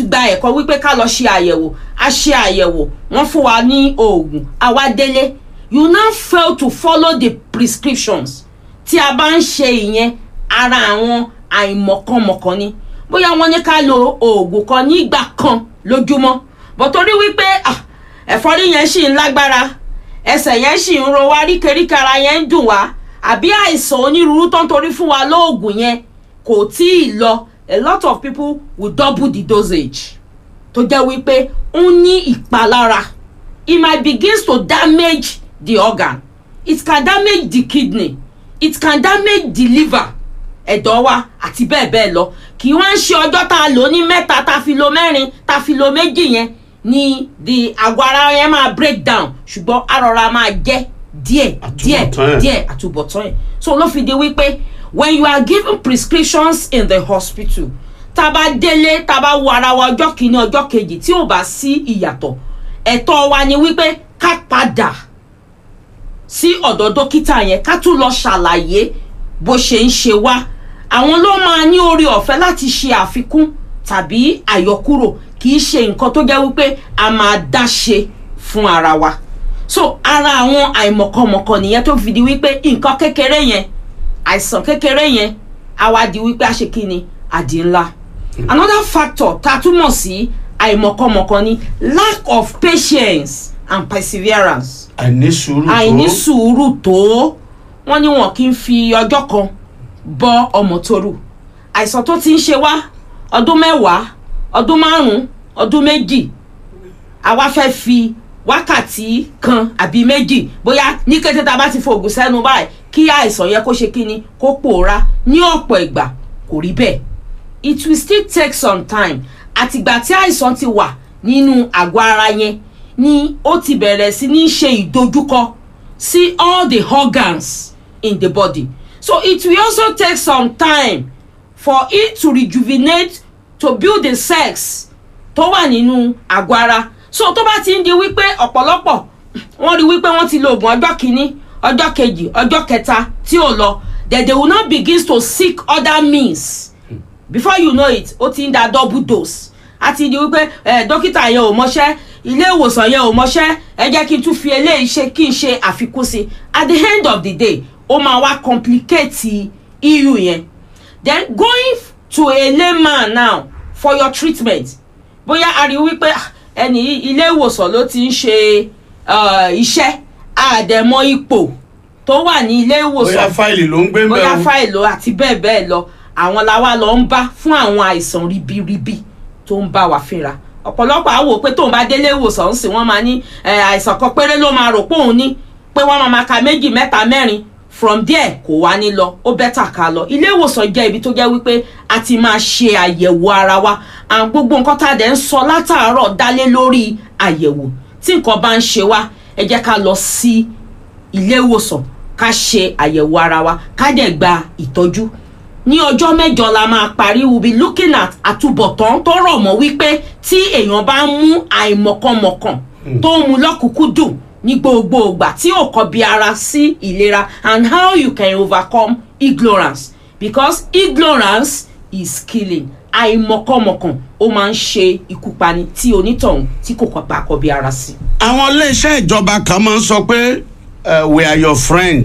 gba ẹ̀kọ́ wípé ká lọ ṣe àyẹ̀wò a ṣe àyẹ̀wò wọ́n fún wa ní oògùn àwa délé you now fail to follow the prescriptions tí a bá ń ṣe ìyẹn ara àwọn àìmọ̀kànmọ̀kàn ni bóyá wọ́n ní ká lo oògùn kan nígbà kan lójúmọ́ bọ̀ torí wípé ah, ẹ̀fọ́rí yẹn ṣì ń lágbára ẹsẹ̀ yẹn ṣì ń ro wá ríkèríkè ara yẹn ń dùn wá àbí àìsàn onírúurú tó ń torí fún wa lóògùn yẹn kò tí ì lọ a lot of people will double the dosage tó jẹ́ wípé ó ní ìpalára it might begins to damage the organ it can damage the kidney it can damage the liver ẹ̀dọ̀ wa àti bẹ́ẹ̀ bẹ́ẹ̀ lọ kì í wá ń ṣe ọjọ́ tá a lò ní mẹ́ta tá a fi lo mẹ́rin tá a fi lo méjì yẹn ni the àgọ́ ara yẹn máa break down ṣùgbọ́n arọra máa jẹ́ díẹ̀ díẹ̀ Àtúbọ̀tán ẹ̀. díẹ̀ àtúbọ̀tán ẹ̀ so ló fi di wípé when you are given prescriptions in the hospital tá a bá délé tá a bá wo ara wa ọjọ́ kìíní ọjọ́ kejì tí ò bá sí ìyàtọ̀ ẹ̀tọ́ wa ni wípé ká padà sí ọ̀dọ̀ dókítà yẹn ká tún lọ ṣàlàyé bó ṣe ń ṣe wá àwọn ló máa ní orí ọ̀fẹ́ láti ṣe àfikún tàbí àyọkúrò kì í ṣe nǹkan tó jẹ́ wípé a máa dá ṣe fún ara wa so ara àwọn àìmọ̀kànmọ̀kàn nìyẹn tó fi di wípé nǹkan kékeré yẹn àìsàn kékeré yẹn á wá di wípé a ṣe kí ni àdì ńlá another factor tá a túmọ̀ sí àìmọ̀kànmọ̀kàn ni lack of patience and perseverance àìní sùúrù tó àìní sùúrù tó wọn ní wọn kì í fi ọjọ́ kan bọ́ ọmọ tóru àìsàn tó ti ń ṣe wá ọdún mẹ́wàá ọdún márùn-ún ọdún méjì àwa fẹ́ fi wákàtí kan àbí méjì bóyá ní kété tá a bá ti fògùn sẹ́nu báyìí kí àìsàn yẹ kó ṣe kíni kó pòórá ní ọ̀pọ̀ ìgbà kò rí bẹ́ẹ̀ it will still take some time àtìgbà tí àìsàn ti wà nínú àgọ́ ara yẹn ni ó ti bẹ̀rẹ̀ sí ní ṣe ìdojúkọ sí all the organs in the body so it will also take some time for it to rejuvenate to build the cells tó wà nínú àgọ́ ara so tó bá ti ń di wípé ọ̀pọ̀lọpọ̀ wọ́n rí wípé wọ́n ti lo oògùn ọjọ́ kìíní ọjọ́ kejì ọjọ́ kẹta tí ò lọ then they will now begin to seek other means before you know it ó ti ń da double dose a ti di wípé ẹ dókítà yẹn ò mọṣẹ́ ilé ìwòsàn yẹn ò mọṣẹ́ ẹ jẹ́ kí n tún fi eléyìí ṣe kí n ṣe àfikún sí at the end of the day ó máa wá complicate eu yẹn then going to a layman now for your treatment bóyá a rí wípé ah, ẹni ilé ìwòsàn ló ti ń ṣe uh, iṣẹ́ àdẹ̀mọ ipò tó wà ní ilé ìwòsàn bóyá fáìlì ló ń gbé bóyá mẹ́rin fáìlì àti bẹ́ẹ̀ bẹ́ẹ̀ lọ àwọn làwa lọ ń bá fún àwọn àìsàn ribiribi tó ń bá wa fínra ọ̀pọ̀lọpọ̀ àwò pé tóun bá délé ìwòsàn ń sìn wọ́n máa ní ẹ, àìsàn kan péré ló máa rò pé òun ní pé wọ́n máa ma ka méjì mẹ́ta mẹ́rin from there kò wá ní lọ ó bẹ́tà ká lọ ilé ìwòsàn jẹ́ ibi tó jẹ́ wípé a ti máa ṣe àyẹ̀wò ara wa àwọn gbogbo nǹkan tá a dẹ̀ ń sọ látàárọ̀ dálé lórí àyẹ̀wò tí nǹkan bá ń ṣe wá ẹ jẹ́ ká lọ sí ilé ìwòsàn ká ṣe àyẹ̀wò ara wa ká dẹ̀ gba ìtọ́jú ní ọjọ́ mẹ́jọ la máa parí we be looking at àtúbọ̀tán tó rọ̀ mọ́ wípé tí èèyàn bá ń mú àìmọ̀kànmọ̀kàn tó ń mu lọ́kùnkúndùn ní gbogbo ìgbà tí ò kọbi ara sí ìlera and how you can overcome ignorance because ignorance is killing àìmọ̀kànmọ̀kàn ó máa ń ṣe ikú pani tí onítọ̀hún tí kò kọ́ bá kọbi ara sí. àwọn iléeṣẹ́ ìjọba kan máa ń sọ pé eh, we are your friend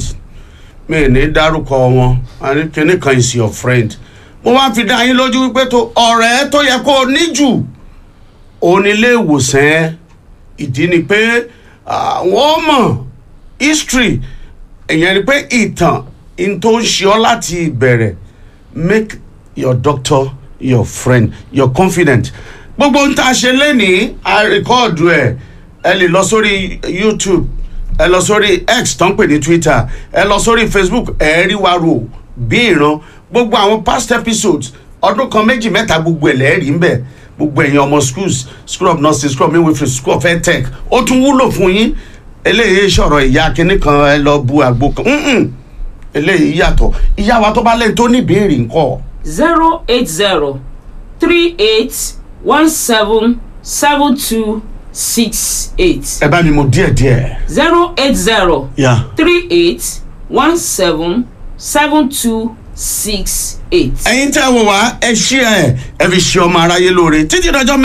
mi ì ní dárúkọ wọn àní kíní kan is your friend mo wá fi dá yín lójú wípé tó ọ̀rẹ́ tó yẹ kó o ní jù onílé ìwòsàn ẹ ìdí ni pé àwọn mọ̀ history ìyẹn ni pé ìtàn in tó ń ṣe ọ́ láti ìbẹ̀rẹ̀ make your doctor your friend your confident gbogbo ohun tá a ṣe lénìí a rìkọ́ọ̀dù ẹ̀ ẹ lè lọ sórí youtube ẹ lọ sórí x tó ń pè ní twitter ẹ lọ sórí facebook ẹ rí wa rò bí ìran gbogbo àwọn past episodes ọdún kan méjì mẹ́ta gbogbo ẹ̀ lẹ́ẹ̀rí ń bẹ̀ gbogbo ẹ̀yin ọmọ schools school of nursing school of midwifery school of edtech ó tún wúlò fún yín eléyìí sọ̀rọ̀ ìyá kínní kan ẹ lọ bu àgbo kan Mm-mm. eléyìí yàtọ̀ ìyá wa tó bá lẹ́yìn tó ní ìbéèrè ńkọ́ zero eight zero three eight one seven seven two six eight ẹ bá mi mú díẹ̀díẹ̀. zero eight zero Yeah. three eight one seven seven two six eight. ẹ̀yin tẹ́ wò wá ẹ ṣí ẹ ẹ fi ṣe ọmọ aráyé lóore títí dọjọ́